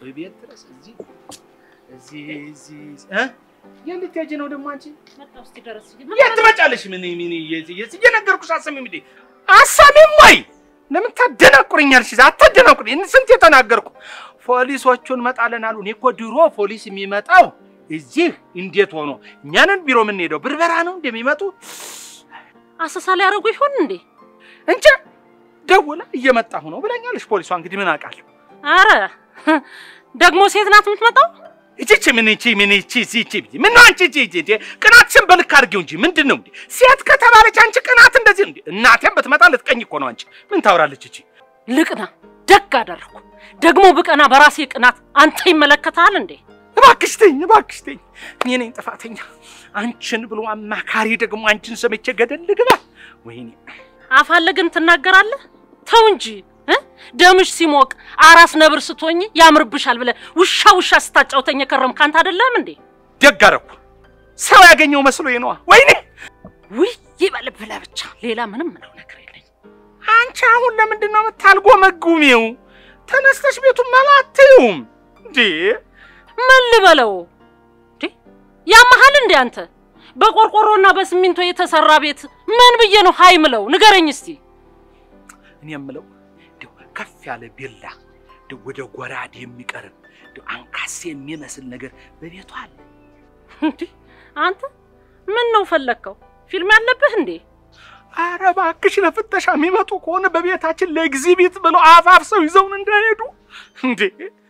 ቤት ድረስ እዚህ እዚህ እዚህ እ የት ልትሄጂ ነው ደግሞ አንቺ? መጣሁ እስኪ ደረስ የት ትመጫለሽ? ምን ምን የት እየነገርኩሽ አሰሚም እንዴ? አሰሚም ወይ ለምን ታደናቁረኛለሽ? አታደናቁረኝ። ስንት የተናገርኩ ፖሊሶቹን መጣለን አሉ። እኔ እኮ ድሮ ፖሊስ የሚመጣው እዚህ እንዴት ሆኖ እኛንን ቢሮ የምንሄደው ብርበራ ነው እንደሚመጡ አሰሳ ሊያደርጉ ይሆን እንዴ? እንጂ ደውላ እየመጣሁ ነው ብለኛለሽ። ፖሊሷ እንግዲህ ምን አውቃለሁ። አረ ደግሞ ሴት ናት የምትመጣው? እቺ ምን እቺ ምን እቺ እቺ ምን ነው አንቺ እቺ እቺ ቅናትሽን በልክ አድርጊው እንጂ ምንድን ነው እንዴ? ሴት ከተባለች አንቺ ቅናት እንደዚህ እንዴ? እናቴም ብትመጣ ልትቀኝ እኮ ነው። አንቺ ምን ታወራለች እቺ? ልቅና ደግ አደረኩ። ደግሞ ብቀና በራሴ ቅናት አንተ ይመለከታል እንዴ? እባክሽ ተይኝ፣ እባክሽ ተይኝ። እኔ ነኝ ጥፋተኛ። አንቺን ብሎ አማካሪ ደግሞ አንቺን ሰምቼ ገደል ልግባ። ወይኔ አፋለግን ትናገራለህ? ተው እንጂ እ ደምሽ ሲሞቅ አራስ ነብር ስትሆኝ ያምርብሻል ብለህ ውሻ ውሻ ስታጫውተኝ የከረምክ አንተ አይደለም እንዴ? ደግ አደረኩ። ሰው ያገኘው መስሎኝ ነዋ። ወይኔ ውይ ይበልብ ብለህ ብቻ ሌላ ምንም ምለው ነገር የለኝ። አንቺ አሁን ለምንድን ነው የምታልጎመጉሚው? ተነስተሽ ቤቱን መላትዩም እንዴ? ምን ልበለው እንዴ? ያመሃል እንዴ አንተ? በቆርቆሮና በሲሚንቶ የተሰራ ቤት ምን ብዬ ነው ሀይ ምለው? ንገረኝ እስቲ። እኔ የምለው እንደው ከፍ ያለ ቢላ እንደው ወደ ጎራዴ የሚቀርብ እንደው አንካሴ የሚመስል ነገር በቤቱ አለ። እንዴ አንተ ምን ነው ፈለግከው? ፊልም ያለብህ እንዴ? አረ እባክሽ ለፍተሻ የሚመጡ ከሆነ በቤታችን ለኤግዚቢት ብለው አፋፍሰው ይዘውን እንዳይሄዱ እንዴ።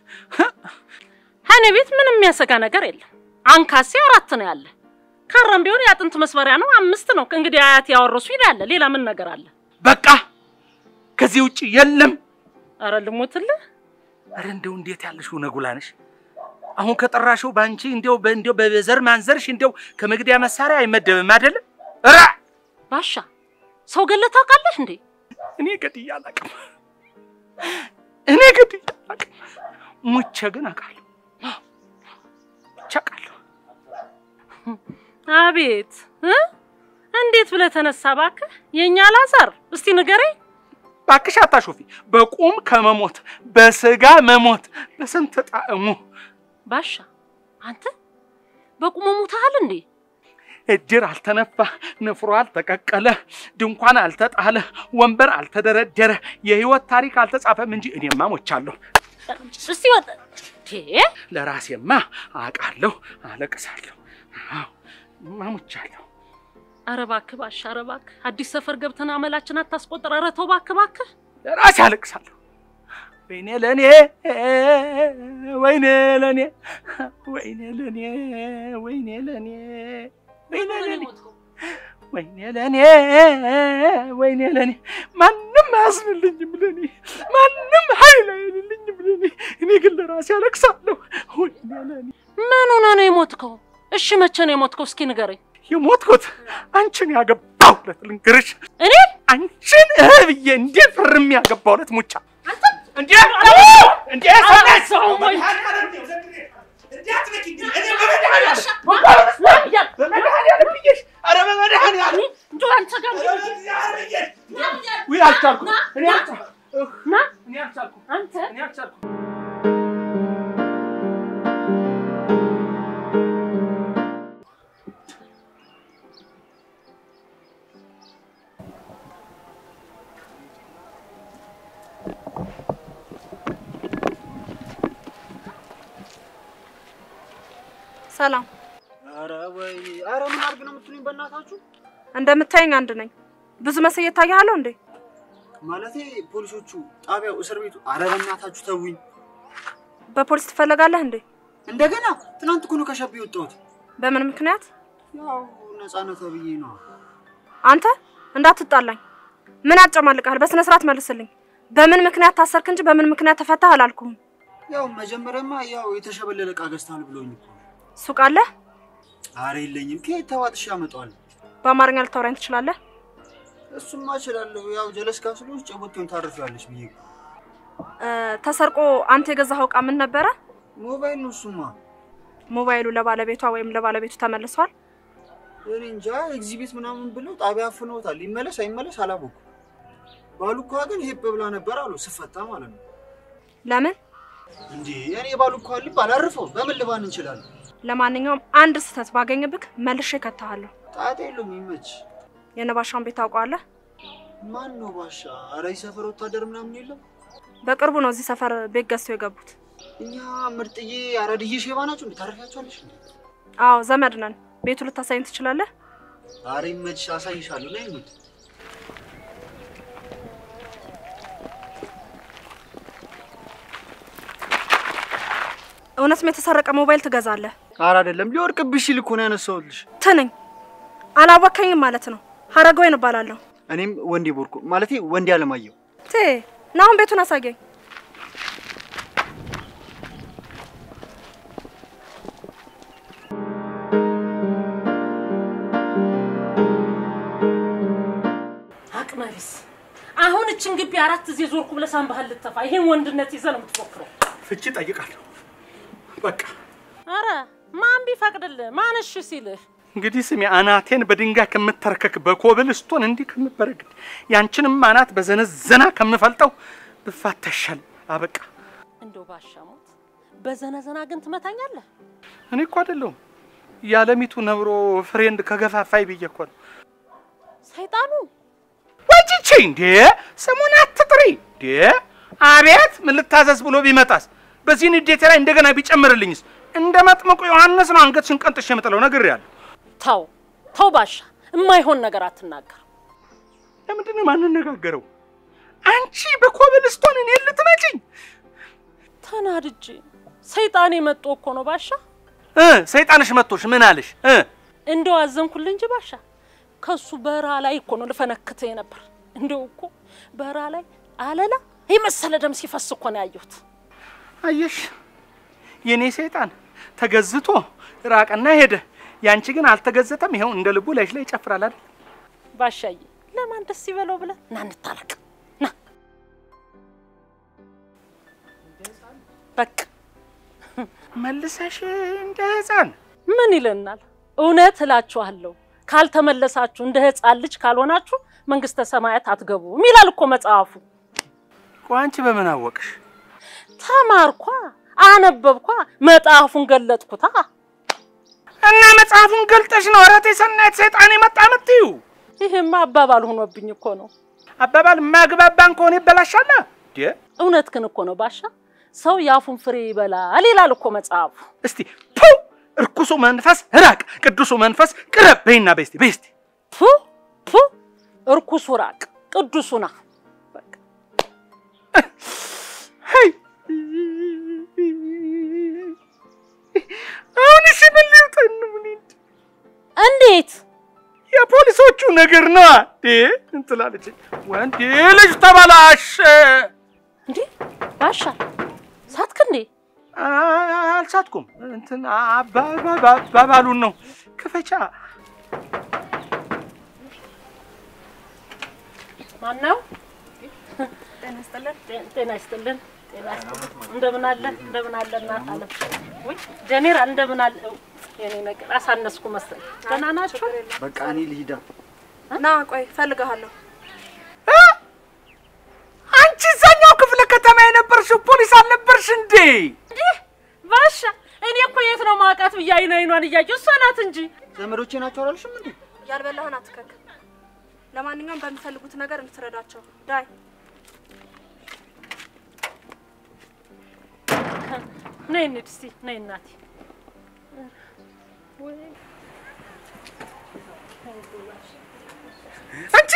እኔ ቤት ምንም የሚያሰጋ ነገር የለም። አንካሴ አራት ነው ያለ። ካራም ቢሆን የአጥንት መስበሪያ ነው አምስት ነው። ከእንግዲህ አያት ያወረሱ ይላል። ሌላ ምን ነገር አለ? በቃ ከዚህ ውጭ የለም። አረ ልሞትልህ። አረ እንደው እንዴት ያለሽው ነጉላ ነሽ። አሁን ከጠራሽው ባንቺ እንደው በእንደው በዘር ማንዘርሽ እንደው ከመግደያ መሳሪያ አይመደብም አይደለም? ራ ባሻ ሰው ገለህ ታውቃለህ እንዴ? እኔ ገድዬ አላውቅም። እኔ ገድዬ አላውቅም። ሙቼ ግን አውቃለሁ። ሙቼ አውቃለሁ። አቤት እ እንዴት ብለህ ተነሳ እባክህ የእኛ ላዛር፣ እስቲ ንገረኝ። እባክሽ አታሾፊ። በቁም ከመሞት በስጋ መሞት በስንት ጣዕሙ ባሻ አንተ በቁሙ ሙተሃል እንዴ? እድር አልተነፋ፣ ንፍሮ አልተቀቀለ፣ ድንኳን አልተጣለ፣ ወንበር አልተደረደረ፣ የህይወት ታሪክ አልተጻፈም እንጂ እኔማ ሞቻለሁ። እስቲ ወጥ ቴ ለራሴማ አውቃለሁ፣ አለቅሳለሁ። አዎ እማ ሞቻለሁ። ኧረ እባክህ ባሻ፣ ኧረ እባክህ አዲስ ሰፈር ገብተን አመላችን አታስቆጥር። ኧረ ተው እባክህ እባክህ። ለራሴ አለቅሳለሁ። ወይኔ ለኔ ወይኔ ለኔ ወይኔ ለኔ ወይኔ ለኔ ወይኔ ለኔ ወይኔ ለኔ ወይኔ ለኔ ማንም አያዝንልኝም ለኔ ማንም ኃይል አይልልኝም ለኔ እኔ ግን ለራሴ አለቅሳለሁ። ወይኔ ለኔ ምን ሆነህ ነው የሞትከው? እሺ መቼ ነው የሞትከው? እስኪ ንገረኝ። የሞትኩት አንቺን ያገባው ዕለት ልንገርሽ። እኔ አንቺን እህ ብዬ እንዴት ፍርም ያገባው ዕለት ሙቻ እንዴ እንዴ ሰው ወይ እንደው አንተ ጋር ና አንተ ሰላም። ኧረ ወይ ኧረ ምን አድርግ ነው የምትሉኝ? በእናታችሁ እንደምታየኝ አንድ ነኝ። ብዙ መስዬ እታያለሁ እንዴ? ማለቴ ፖሊሶቹ፣ ጣቢያው፣ እስር ቤቱ። ኧረ በእናታችሁ ተውኝ። በፖሊስ ትፈለጋለህ እንዴ? እንደገና ትናንት እኮ ነው ከሸብ የወጣሁት። በምን ምክንያት? ያው ነፃነት ብዬ ነው። አንተ እንዳትጣላኝ። ምን አጨማልቃል? በስነ ስርዓት መልስልኝ። በምን ምክንያት ታሰርክ እንጂ በምን ምክንያት ተፈታህ አላልኩም። ያው መጀመሪያማ ያው የተሸበለለ ዕቃ ገዝተሃል ብሎኝ እኮ ነው። ሱቅ አለህ? ኧረ የለኝም። ከየት ተዋጥሼ አመጣዋለሁ? በአማርኛ ልታወራኝ ትችላለህ? እሱማ እችላለሁ። ያው ጀለስ ጋር ስለሆንሽ ጨቦቴውን ታርፊዋለሽ ብዬ እኮ። እ፣ ተሰርቆ አንተ የገዛኸው እቃ ምን ነበረ? ሞባይል ነው እሱማ። ሞባይሉ ለባለቤቷ ወይም ለባለቤቱ ተመልሷል? እኔ እንጃ ኤግዚቢት ምናምን ብለው ጣቢያ አፍነውታል። ይመለስ አይመለስ አላወኩም። ባሉ እኮ ግን ሄብ ብላ ነበር አሉ ስፈታ ማለት ነው። ለምን? እንዴ እኔ ባሉ እኮ ሊባል አርፈው በምን ልባን እንችላለን? ለማንኛውም አንድ ስህተት ባገኝብክ መልሼ እከትሃለሁ። ጣጣ የለውም ይመች። የነባሻውን ቤት ታውቀዋለህ? ማን ነው ባሻ? ኧረ ይህ ሰፈር ወታደር ምናምን የለም። በቅርቡ ነው እዚህ ሰፈር ቤት ገዝተው የገቡት። እኛ ምርጥዬ አራድዬ ሼባ ናቸው እንዴ? ታረፊያቸዋለሽ እንዴ? አዎ ዘመድ ነን። ቤቱ ልታሳይኝ ትችላለህ? ኧረ ይመች፣ አሳይሻለሁ። ነይ እንሂድ። እውነትም የተሰረቀ ሞባይል ትገዛለህ? ኧረ አይደለም፣ ሊወርቅብሽ ሲል እኮ ነው ያነሳሁልሽ። ትንኝ አላወከኝም ማለት ነው። ሀረገወይን እባላለሁ። እኔም ወንዴ ቦርኮ ማለቴ ወንዴ አለማየሁ። ቴ ና አሁን ቤቱን አሳየኝ። አቅመ ቢስ አሁን እችን ግቢ አራት ጊዜ ዞርኩ ብለህ ሳንባህል ልተፋ ይሄን ወንድነት ይዘህ ነው የምትፎክረው። ፍቺ ጠይቃለሁ። በቃ አረ ማን ቢፈቅድልህ ማን እሺ ሲልህ እንግዲህ ስሜ አናቴን በድንጋይ ከምተረከክ በኮብል ስቶን እንዲህ ከምበረግድ ያንቺንም አናት በዘነዘና ከምፈልጠው ብፋተሻል። አበቃ። እንደው ባሻሙት በዘነዘና ግን ትመታኛለህ። እኔ እኮ አይደለሁም የዓለሚቱ ነብሮ ፍሬንድ ከገፋፋይ ብዬ እኮ ነው። ሰይጣኑ ወጭቼ እንዴ ስሙን አትጥሪ እንዴ! አቤት ምን ልታዘዝ ብሎ ቢመጣስ? በዚህ ንዴቴ ላይ እንደገና ቢጨምርልኝስ? እንደ መጥምቁ ዮሐንስ ነው አንገትሽን ቀንጥሽ የምጥለው ነግሬያለሁ። ተው ተው ባሻ፣ የማይሆን ነገር አትናገር። ለምንድን ነው የማንነጋገረው? አንቺ በኮብልስቶን እኔን ልትመጪኝ ተናድጄ ሰይጣኔ መጦ እኮ ነው ባሻ። እ ሰይጣንሽ መጥቶሽ ምን አለሽ? እ እንደው አዘንኩልህ እንጂ ባሻ፣ ከሱ በረሃ ላይ እኮ ነው ልፈነክትህ ነበር። እንደው እኮ በረሃ ላይ አለላ የመሰለ ደም ሲፈስ እኮ ነው ያየሁት። አየሽ የኔ ሰይጣን ተገዝቶ ራቀና ሄደ። ያንቺ ግን አልተገዘተም። ይኸው እንደ ልቡ ላይሽ ላይ ይጨፍራል አይደል? ባሻዬ ለማን ደስ ይበለው ብለህ ና እንታረቅ ና በቃ መልሰሽ እንደ ሕፃን ምን ይለናል? እውነት እላችኋለሁ ካልተመለሳችሁ እንደ ሕፃን ልጅ ካልሆናችሁ መንግስተ ሰማያት አትገቡም ይላል እኮ መጽሐፉ። ቆይ አንቺ በምን አወቅሽ? ተማርኳ፣ አነበብኳ፣ መጽሐፉን ገለጥኩታ። እና መጽሐፉን ገልጠሽ ነው እረቴ ሰናይት ሰይጣን የመጣ ምትዩ? ይህማ አባባል ሆኖብኝ እኮ ነው። አባባል የማያግባባን ከሆነ ይበላሻል። እንዴ እውነት ግን እኮ ነው ባሻ፣ ሰው የአፉን ፍሬ ይበላል ይላል እኮ መጽሐፉ። እስቲ ፑ እርኩሱ መንፈስ ራቅ፣ ቅዱሱ መንፈስ ቅረብ በይና በስቲ በስቲ ፑ ፑ እርኩሱ ራቅ፣ ቅዱሱ ና። በቃ ሄይ አሁን እሺ ምን ልውጠን ምን እንድ- እንዴት የፖሊሶቹ ነገር ነው እንዴ እንትላለች ወንድ ልጅ ተበላሸ እንዴ ባሻ ሳትክ እንዴ? አ- አልሳትኩም እንትን አባባሉን ነው ክፈቻ ማነው? ጤና ይስጥልን። ጤና ይስጥልን። ጤና ይስጥልን። እንደምን አለ እንደምን አለ እናት አለም። ውይ ጀኔራል እንደምን አለ። የኔ ነገር አሳነስኩ መሰለኝ። ደህና ናችሁ? በቃ እኔ ልሂዳ። ና ቆይ እፈልግሃለሁ። አንቺ እዛኛው ክፍለ ከተማ የነበርሽው ፖሊስ አልነበርሽ እንዴ? እንዲህ ባሻ እኔ እኮ የት ነው ማውቃት ብዬ አይን አይኗን እያየሁ እሷ ናት እንጂ ዘመዶቼ ናቸው አላልሽም እንዴ? ያልበላህን አትከክ። ለማንኛውም በሚፈልጉት ነገር እንድትረዳቸው ዳይ ነይ እንሂድ እስኪ ነይ እናቴ። አንቺ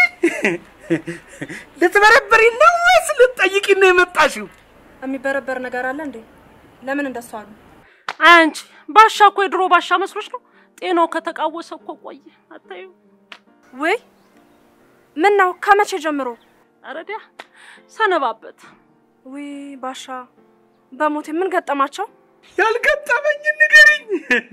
ልትበረበሪ ነው ወይስ ልትጠይቂ ነው የመጣሽው? የሚበረበር ነገር አለ እንዴ? ለምን እንደሱ አሉ? አይ አንቺ ባሻ እኮ የድሮ ባሻ መስሎች ነው። ጤናው ከተቃወሰ እኮ ቆየ። አታዩ ውይ ምን ነው? ከመቼ ጀምሮ? አረዲያ ሰነባበት። ውይ ባሻ በሞቴ ምን ገጠማቸው? ያልገጠመኝ ንገሪኝ።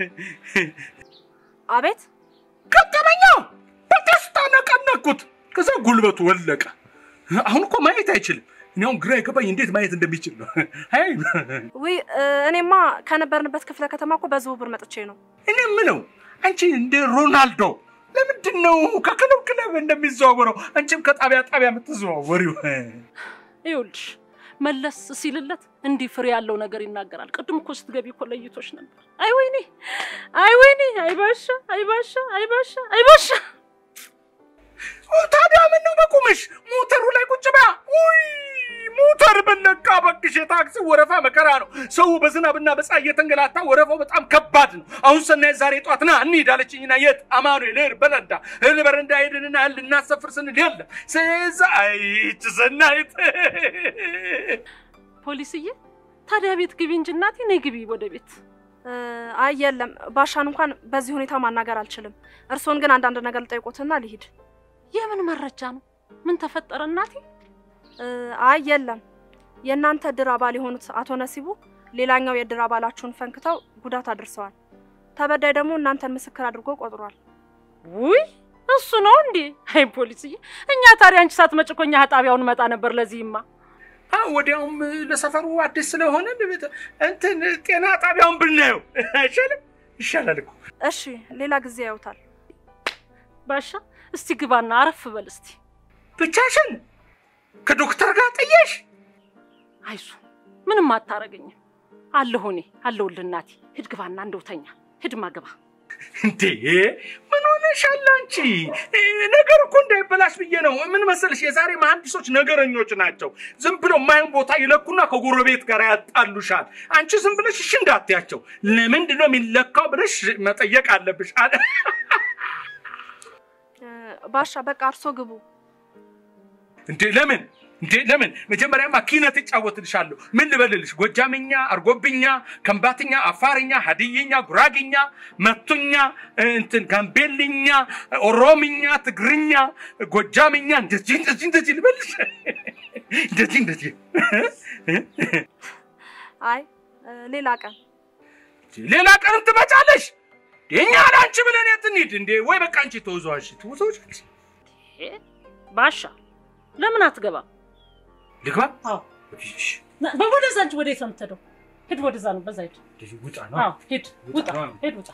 አቤት ገጠመኛ በደስታ ነቀነኩት። ከዛ ጉልበቱ ወለቀ። አሁን እኮ ማየት አይችልም። እኔ አሁን ግራ የገባኝ እንዴት ማየት እንደሚችል ነው። አይ ውይ እ፣ እኔማ ከነበርንበት ክፍለ ከተማ እኮ በዝውውር መጥቼ ነው። እኔ የምለው አንቺ እንደ ሮናልዶ ለምንድን ነው ከክለብ ክለብ እንደሚዘዋወረው አንቺም ከጣቢያ ጣቢያ የምትዘዋወሪው? ይኸውልሽ መለስ ሲልለት እንዲህ ፍሬ ያለው ነገር ይናገራል። ቅድም እኮ ስትገቢ እኮ ለይቶች ነበር። አይ ወይኔ፣ አይ ወይኔ፣ አይ ባሻ፣ አይ ባሻ፣ አይ ባሻ፣ አይ ባሻ። ታዲያ ምን ነው በቁምሽ ሞተሩ ላይ ቁጭ በያ። ውይ ሞተር በለቃ በቅሽ የታክሲ ወረፋ መከራ ነው። ሰው በዝናብና በፀሐይ እየተንገላታ ወረፋው በጣም ከባድ ነው። አሁን ሰናይ ዛሬ ጧት ና እንሂድ አለችኝና የት አማኑኤል እህል በረንዳ እህል በረንዳ ሄድንና እህል ልናሰፍር ስንል የለም ስዛ አይች ሰናይት ፖሊስዬ ታዲያ ቤት ግቢ እንጂ እናቴ፣ ነይ ግቢ ወደ ቤት። እ፣ አይ የለም ባሻን እንኳን በዚህ ሁኔታ ማናገር አልችልም። እርስዎን ግን አንዳንድ ነገር ልጠይቆትና ልሂድ። የምን መረጃ ነው? ምን ተፈጠረ እናቴ? እ፣ አይ የለም የእናንተ እድር አባል የሆኑት አቶ ነሲቡ ሌላኛው የእድር አባላችሁን ፈንክተው ጉዳት አድርሰዋል። ተበዳይ ደግሞ እናንተን ምስክር አድርጎ ቆጥሯል። ውይ እሱ ነው እንዴ? አይ ፖሊስዬ፣ እኛ ታዲያ አንቺ ሳትመጪ እኮ እኛ ጣቢያውን መጣ ነበር። ለዚህማ ወዲያውም ለሰፈሩ አዲስ ስለሆነ እንትን ጤና ጣቢያውን ብናየው አይሻልም? ይሻላል እኮ እሺ ሌላ ጊዜ ያዩታል። ባሻ፣ እስቲ ግባና አረፍ በል እስቲ። ብቻሽን ከዶክተር ጋር ጥየሽ አይዞ ምንም አታረገኝም። አለሁ እኔ አለሁልህ እናቴ። ሂድ ግባና እንደው ተኛ። ሂድማ ግባ። እንዴ ምን ሆነሻል አንቺ? ነገር እኮ እንዳይበላሽ ብዬ ነው። ምን መሰልሽ፣ የዛሬ መሐንዲሶች ነገረኞች ናቸው። ዝም ብለው የማይሆን ቦታ ይለኩና ከጎረቤት ጋር ያጣሉሻል። አንቺ ዝም ብለሽ እሺ እንዳትያቸው። ለምንድን ነው የሚለካው ብለሽ መጠየቅ አለብሽ። አለ እ፣ ባሻ በቃ እርሶ ግቡ። እንዴ ለምን እንዴ ለምን? መጀመሪያማ ኪነት እጫወትልሻለሁ። ምን ልበልልሽ? ጎጃምኛ፣ አርጎብኛ፣ ከምባትኛ፣ አፋርኛ፣ ሀዲይኛ፣ ጉራግኛ፣ መቱኛ፣ እንትን ጋምቤልኛ፣ ኦሮምኛ፣ ትግርኛ፣ ጎጃምኛ እንደዚህ እንደዚህ እንደዚህ ልበልሽ? እንደዚህ እንደዚህ አይ እ፣ ሌላ ቀን ሌላ ቀን ትመጫለሽ። የኛ ለአንቺ ብለን የት እንሂድ እንዴ? ወይ በቃ አንቺ ተወዛዋሽ ተወዛዋሽ። እ፣ ባሻ ለምን አትገባም? ልግባ? አዎ እሺ፣ ና- ወደዛ እንጂ ወዴት ነው የምትሄደው? ሂድ ወደዛ ነው፣ በዛ ሂድ። እንደዚህ ውጣ ነው። አዎ ሂድ፣ ውጣ፣ ሂድ፣ ውጣ።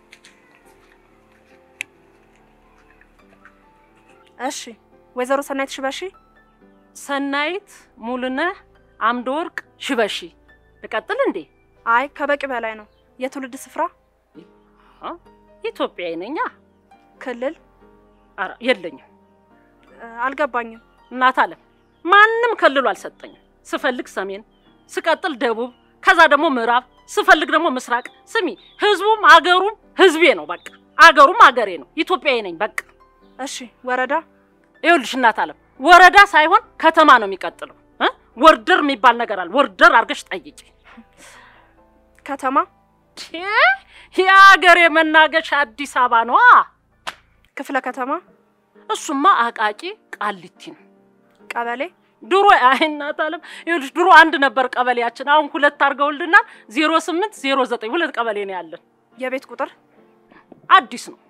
እሺ ወይዘሮ ሰናይት ሽበሺ ሰናይት ሙሉነህ አምደ ወርቅ ሽበሺ። ልቀጥል እንዴ? አይ ከበቂ በላይ ነው። የትውልድ ስፍራ አ? ኢትዮጵያዊ ነኛ። ክልል ኧረ የለኝም። እ፣ አልገባኝም። እናት አለም ማንም ከልሎ አልሰጠኝም። ስፈልግ ሰሜን፣ ስቀጥል ደቡብ፣ ከዛ ደግሞ ምዕራብ፣ ስፈልግ ደግሞ ምስራቅ። ስሚ ህዝቡም አገሩም ህዝቤ ነው። በቃ አገሩም አገሬ ነው። ኢትዮጵያዊ ነኝ። በቃ እሺ ወረዳ ይኸውልሽ እናት አለም ወረዳ ሳይሆን ከተማ ነው የሚቀጥለው። እ? ወርደር የሚባል ነገር አለ። ወርደር አድርገሽ ጠይቂ። ከተማ ቴ የአገሬ መናገሻ አዲስ አበባ ነዋ። ክፍለ ከተማ እሱማ አቃቂ ቃሊቲ ነው። ቀበሌ ድሮ አይ እናት አለም ይኸውልሽ ድሮ አንድ ነበር ቀበሌያችን። አሁን ሁለት አድርገውልናል። ዜሮ ስምንት ዜሮ ዘጠኝ ሁለት ቀበሌ ነው ያለን። የቤት ቁጥር አዲስ ነው።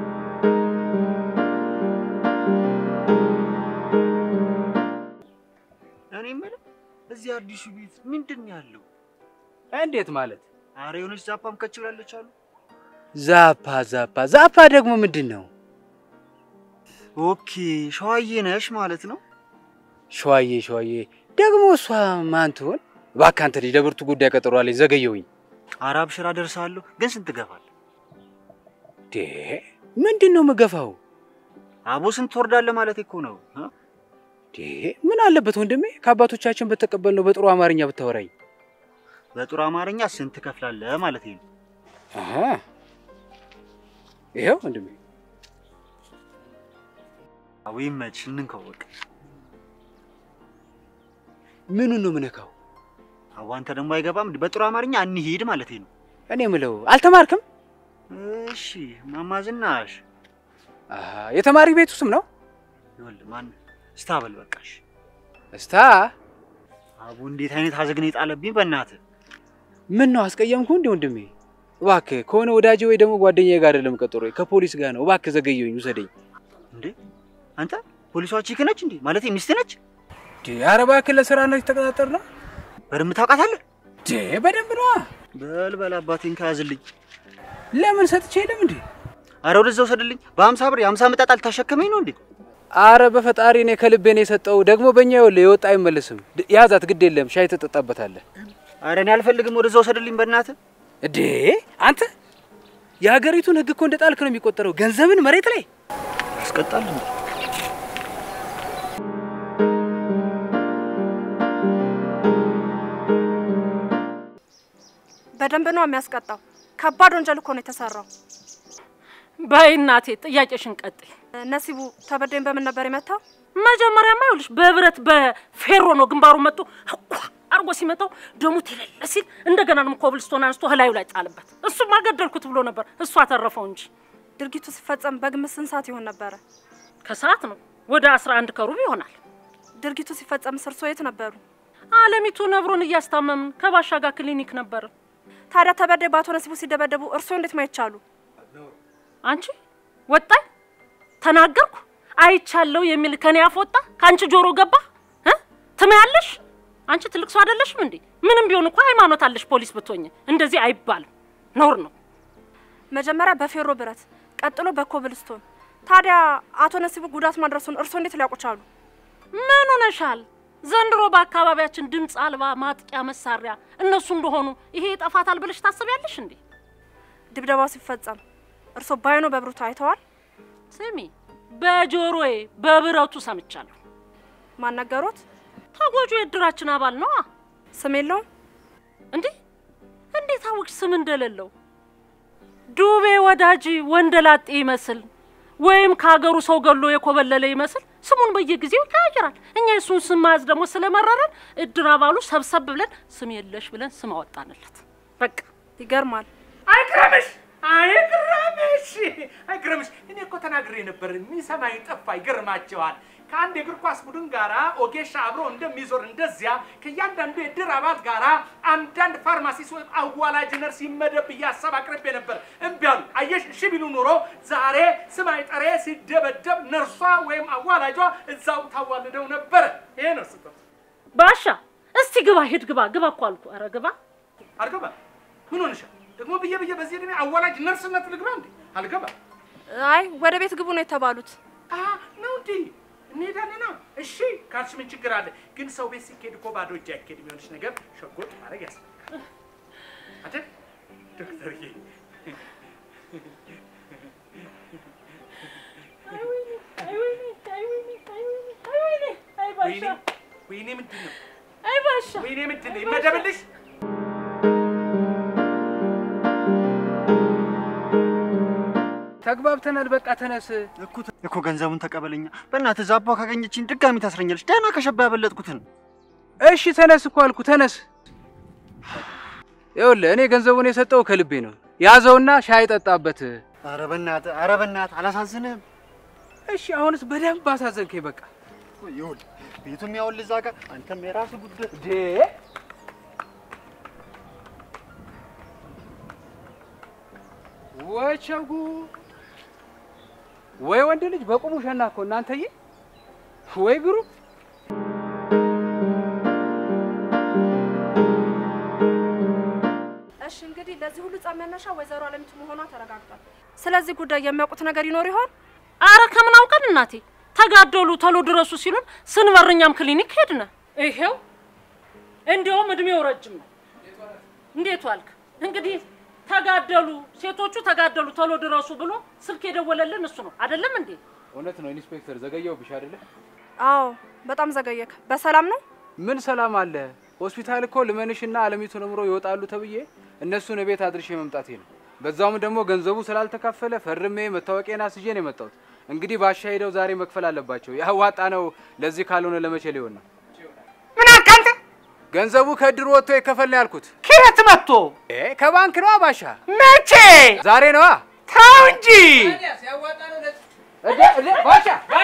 እኔ የምልህ እዚህ አዲሱ ቤት ምንድን ነው ያለው? እንዴት ማለት? አረ የሆነች ዛፓም ከች ብላለች አሉ። ዛፓ ዛፓ ዛፓ ደግሞ ምንድን ነው? ኦኬ ሸዋዬ ነሽ ማለት ነው። ሸዋዬ ሸዋዬ ደግሞ እሷ ማን ትሆን? እባክህ አንተ ልጅ ለብርቱ ጉዳይ ቀጠሮ አለኝ፣ ዘገየሁኝ። አረ አብሽራ ደርሳለሁ። ግን ስንት ገፋል? ዴ ምንድን ነው የምገፋው? አቦ ስንት ትወርዳለህ ማለት እኮ ነው። እ? ዴ ምን አለበት ወንድሜ ከአባቶቻችን በተቀበልነው በጥሩ አማርኛ ብታወራኝ። በጥሩ አማርኛ ስንት ትከፍላለህ ማለት ነው። አሃ ይኸው ወንድሜ አዎ ይመችሽ፣ እንንከው በቃ። ምኑን ነው የምነካው? አዎ አንተ ደግሞ አይገባም። በጥሩ አማርኛ እንሂድ ማለት ነው። እኔ ምለው አልተማርክም? እሺ ማማ ዝናሽ አሃ የተማሪ ቤቱ ስም ነው ይኸውልህ ማን ስታበል በቃሽ። እስታ። አቡ እንዴት አይነት ሀዘግን የጣለብኝ በእናትህ። ምን ነው አስቀየምኩ እንዴ ወንድሜ? እባክህ ከሆነ ወዳጄ ወይ ደግሞ ጓደኛዬ ጋር አይደለም ቀጠሮ፣ ከፖሊስ ጋር ነው። እባክህ ዘገየሁኝ፣ ውሰደኝ። እንዴ አንተ ፖሊሷ ቺክ ነች እንዴ? ማለት ሚስት ነች? ኧረ እባክህ ለስራ ነው የተቀጣጠርነው። በደንብ ታውቃታለህ? ዴ በደንብ ነዋ። በል በል አባቴን ከያዝልኝ። ለምን ሰጥቼ የለም እንዴ? አረ ወደዛ ውሰድልኝ። በሀምሳ ብር የሀምሳ መጣጣል ታሸከመኝ ነው እንዴ? አረ በፈጣሪ እኔ ከልቤ ነው የሰጠው። ደግሞ በእኛ ይኸውልህ የወጣ አይመለስም። ድ- ያዛት፣ ግድ የለም ሻይ ትጠጣበታለህ። አረ እኔ አልፈልግም። ወደዛ ውሰድልኝ በእናትህ። እዴ አንተ የሀገሪቱን ሕግ እኮ እንደ ጣልክ ነው የሚቆጠረው። ገንዘብን መሬት ላይ ያስቀጣል እንዴ? በደንብ ነው የሚያስቀጣው። ከባድ ወንጀል እኮ ነው የተሰራው። በይ እናቴ ጥያቄሽን ቀጥይ። ነሲቡ ተበዳይን በምን ነበር የመታው? መጀመሪያማ ይኸውልሽ በብረት በፌሮ ነው ግንባሩ መጥቶ እኳ አርጎ ሲመታው ደሙ ትለለ ሲል እንደገና ደግሞ ኮብልስቶን አንስቶ ህላዩ ላይ ጣልበት። እሱማ ገደልኩት ብሎ ነበር፣ እሱ አተረፈው እንጂ ድርጊቱ ሲፈጸም በግምት ስንት ሰዓት ይሆን ነበረ? ከሰዓት ነው ወደ አስራ አንድ ከሩብ ይሆናል። ድርጊቱ ሲፈጸም ስርሶ የት ነበሩ? አለሚቱ ነብሮን እያስታመምን ከባሻ ጋር ክሊኒክ ነበር። ታዲያ ተበዳይ በአቶ ነሲቡ ሲደበደቡ እርስዎ እንዴት ማየት ቻሉ? አንቺ ወጣኝ ተናገርኩ አይቻለሁ የሚል ከኔ አፍ ወጣ ከአንቺ ጆሮ ገባ እ ትመያለሽ አንቺ ትልቅ ሰው አይደለሽም እንዴ ምንም ቢሆን እኮ ሃይማኖት አለሽ ፖሊስ ብትሆኝ እንደዚህ አይባልም ነውር ነው መጀመሪያ በፌሮ ብረት፣ ቀጥሎ በኮብልስቶን። ታዲያ አቶ ነሲቡ ጉዳት ማድረሱን እርስዎ እንዴት ሊያውቁ ቻሉ? ምን ሆነሻል ዘንድሮ በአካባቢያችን ድምፅ አልባ ማጥቂያ መሳሪያ እነሱ እንደሆኑ ይሄ ይጠፋታል ብለሽ ታስቢያለሽ እንዴ ድብደባው ሲፈጸም እርስዎ ባይኖ በብሩቱ አይተዋል? ስሚ በጆሮዬ በብረቱ ሰምቻለሁ ማን ነገሮት? ተጎጆ የእድራችን አባል ነዋ ስም የለውም? እንዴ እንዴት አወቅሽ ስም እንደሌለው? ዱቤ ወዳጅ ወንደላጤ ይመስል ወይም ከሀገሩ ሰው ገሎ የኮበለለ ይመስል ስሙን በየጊዜው ይቀያየራል። እኛ የሱን ስም መያዝ ደግሞ ስለመረረን እድር አባሉ ሰብሰብ ብለን ስም የለሽ ብለን ስም አወጣንለት። በቃ ይገርማል። አይግረምሽ አይግረምሽ አይግረምሽ። እኔ እኮ ተናግሬ ነበር፣ የሚሰማኝ ጠፋ። ይገርማቸዋል። ከአንድ የእግር ኳስ ቡድን ጋራ ኦጌሻ አብሮ እንደሚዞር እንደዚያ ከእያንዳንዱ የድር አባል ጋራ አንዳንድ ፋርማሲስት ወይም አዋላጅ ነርስ ይመደብ ብዬ ሀሳብ አቅርቤ ነበር። እምቢ አሉ። አየሽ፣ እሺ ቢሉ ኑሮ ዛሬ ስም አይጠሬ ሲደበደብ ነርሷ ወይም አዋላጇ እዛው ታዋልደው ነበረ። ይሄ ነው ስህተት። ባሻ እስቲ ግባ፣ ሂድ ግባ፣ ግባ እኮ አልኩ። ኧረ ግባ። አልገባ ምን ሆንሻል ደግሞ? ብዬ ብዬ በዚህ ዕድሜ አዋላጅ ነርስነት ልግባ እንዴ? አልገባ አይ ወደ ቤት ግቡ ነው የተባሉት። አ ነው እንዴ? እንሄዳለና እሺ ካልሽ ምን ችግር አለ? ግን ሰው ቤት ሲኬድ እኮ ባዶ እጅ አይኬድ። የሚሆንሽ ነገር ሸጎጥ ማድረግ ያስፈልጋል አይደል ዶክተርዬ? ወይኔ ወይኔ ምንድን ነው? አይ ባሻ ወይኔ ምንድን ነው? ይመደብልሽ ተግባብተናል። በቃ ተነስ። እኮ እኮ ገንዘቡን ተቀበለኛ በእናትህ። ዛባ ካገኘችኝ ድጋሚ ታስረኛለች። ደህና ከሸባ ያበለጥኩትን እሺ ተነስ እኮ አልኩ፣ ተነስ። ይኸውልህ እኔ ገንዘቡን የሰጠው ከልቤ ነው። ያዘውና ሻይ ጠጣበት። ኧረ በእናትህ ኧረ በእናትህ አላሳዝንህም? እሺ አሁንስ በደንብ አሳዘንከኝ። በቃ ይኸውልህ ቤቱም ያውልህ እዛ ጋር አንተም የራስህ ጉዳይ ዴ ወይ ቸጉ ወይ ወንድ ልጅ በቁሙ ሸና እኮ እናንተዬ፣ ወይ ግሩ እሺ እንግዲህ ለዚህ ሁሉ ጸብ መነሻ ወይዘሮ አለሚቱ መሆኗ ተረጋግጧል። ስለዚህ ጉዳይ የሚያውቁት ነገር ይኖር ይሆን? አረ ከምን አውቀን እናቴ፣ ተጋደሉ ተሎ ድረሱ ሲሉን ስንበርኛም ክሊኒክ ሄድነ። ይሄው እንዲያውም እድሜው ረጅም ነው። እንዴት ዋልክ? እንግዲህ ተጋደሉ ሴቶቹ ተጋደሉ ተሎ ድረሱ ብሎ ስልክ የደወለልን እሱ ነው አይደለም እንዴ? እውነት ነው ኢንስፔክተር፣ ዘገየሁብሽ አይደለ? አዎ በጣም ዘገየክ። በሰላም ነው? ምን ሰላም አለ? ሆስፒታል እኮ ልመንሽና አለሚቱ ነምሮ ይወጣሉ ተብዬ እነሱን ቤት አድርሼ መምጣቴ ነው። በዛውም ደግሞ ገንዘቡ ስላልተካፈለ ፈርሜ መታወቂያን አስዤ ነው የመጣሁት። እንግዲህ ባሻ ሄደው ዛሬ መክፈል አለባቸው። ያዋጣ ነው። ለዚህ ካልሆነ ለመቼ ሊሆን ነው? ምን አልክ አንተ? ገንዘቡ ከእድሩ ወጥቶ ይከፈል ነው ያልኩት። ከየት መጥቶ እ ከባንክ ነዋ ባሻ፣ መቼ? ዛሬ ነዋ። ተው እንጂ እደ- እደ- ባሻ ባሻ